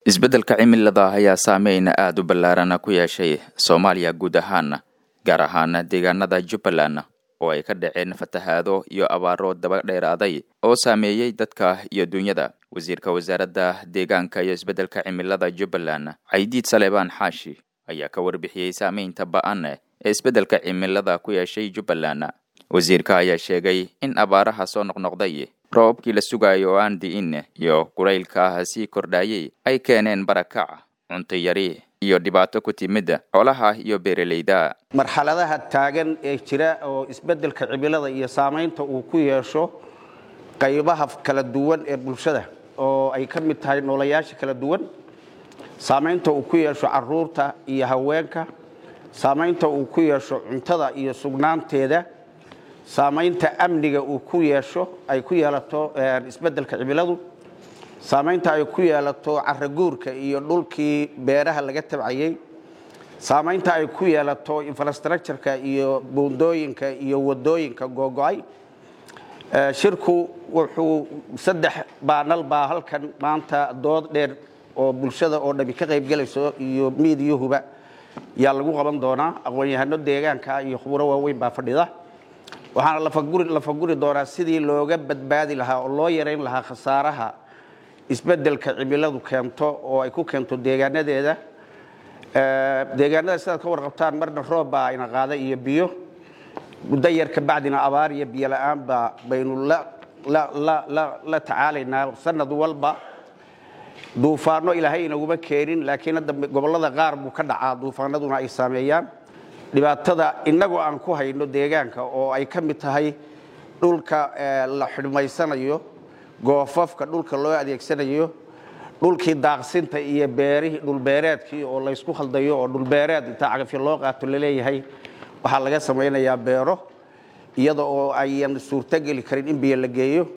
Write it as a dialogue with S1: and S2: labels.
S1: isbeddelka cimilada ayaa saameyn aada u ballaarana ku yeeshay soomaaliya guud ahaan gaar ahaan deegaanada jubbaland oo ay ka dhaceen fatahaado iyo abaaro daba dheeraaday oo saameeyey dadka iyo dunyada wasiirka wasaaradda deegaanka iyo isbeddelka cimilada jubbaland caydiid saleebaan xaashi ayaa ka warbixiyey saameynta ba-an ee isbeddelka cimilada ku yeeshay jubbaland wasiirka ayaa sheegay in abaaraha soo noqnoqday roobabkii la sugayo oo aan di'in iyo kulaylka sii kordhayay ay keeneen barakac cunto yari iyo dhibaato ku timid xoolaha iyo beeralayda
S2: marxaladaha taagan ee jira oo isbeddelka cimilada iyo saamaynta uu ku yeesho qaybaha kala duwan ee bulshada oo ay ka mid tahay noolayaasha kala duwan saamaynta uu ku yeesho caruurta iyo haweenka saamaynta uu ku yeesho cuntada iyo sugnaanteeda saamaynta amniga uu ku yeesho ay ku yeelato isbeddelka cimiladu saamaynta ay ku yeelato caraguurka iyo dhulkii beeraha laga tabcayey saamaynta ay ku yeelato infrastructureka iyo buundooyinka iyo wadooyinka googo-ay shirku wuxuu saddex baanal baa halkan maanta dood dheer oo bulshada oo dhami ka qaybgelayso iyo miidiyuhuba yaa lagu qaban doonaa aqoon-yahano deegaanka iyo khuburo waaweyn baa fadhida waxaana lafaguri doonaa sidii looga badbaadi lahaa oo loo yarayn lahaa khasaaraha isbeddelka cimiladu keento oo ay ku keento deegaanadeeda deegaanada sidaad ka warqabtaan marna roob baa ina qaada iyo biyo muddo yar ka bacdina abaar iyo biyo la-aanba baynu la tacaalaynaa sanad walba duufaano ilaahay inaguma keenin laakiin hadda gobollada qaar buu ka dhacaa duufaanaduna ay saameeyaan dhibaatada innagoo aan ku hayno deegaanka oo ay ka mid tahay dhulka la xidhmaysanayo goofafka dhulka loo adeegsanayo dhulkii daaqsinta iyo beerihii dhulbeereedkii oo laysku khaldayo oo dhulbeereed intaa cagafyo loo qaato laleeyahay waxaa laga samaynayaa beero iyada oo ayan suurtogeli karin in biyo la geeyo